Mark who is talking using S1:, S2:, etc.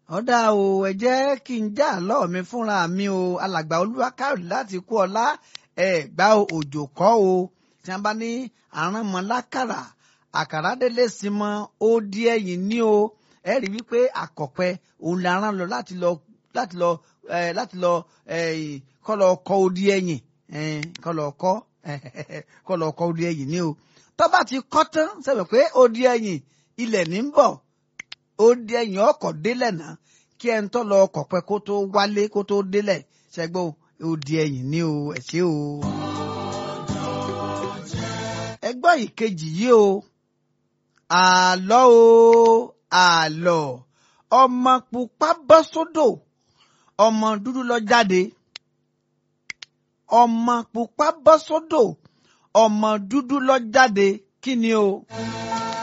S1: ọ̀dà o ẹ jẹ́ kí n já àlọ́ mi fúnra mi o alàgbà olúwakáyọ̀dé láti kú ọlá ẹ gbá òjò kọ́ o tí wọ́n bá ní àránmọ́lákàrà àkàrà délé sí mọ́ ó di ẹ̀yìn ní o ẹ rí wípé àkọ́pẹ́ òun la rán lọ láti lọ láti lọ ẹ láti lọ ẹ kọ́ lọ kọ́ ó di ẹ̀yìn ẹ kọ́ lọ kọ́ kọ́ lọ kọ́ ó di ẹ̀yìn ní o tó bá ti kọ́ tán sẹ́wọ̀n pé ó di ẹ̀yìn ilẹ̀ ní ń bọ̀ ó di ẹ̀yìn ọkọ̀ délẹ̀ náà kí ẹ̀ ń tọ́ lọ ọkọ̀ pẹ́ kó tó wálé kó tó délẹ̀ ṣẹ́gbó ó di ẹ̀yìn ní o ẹ̀ ṣe o. ẹgbọ́n ìkejì yìí o àlọ́ o àlọ́ ọmọ pupa bọ́ sódò ọmọ dúdú lọ jáde ọmọ pupa bọ́ sódò ọmọ dúdú lọ jáde kí ni o.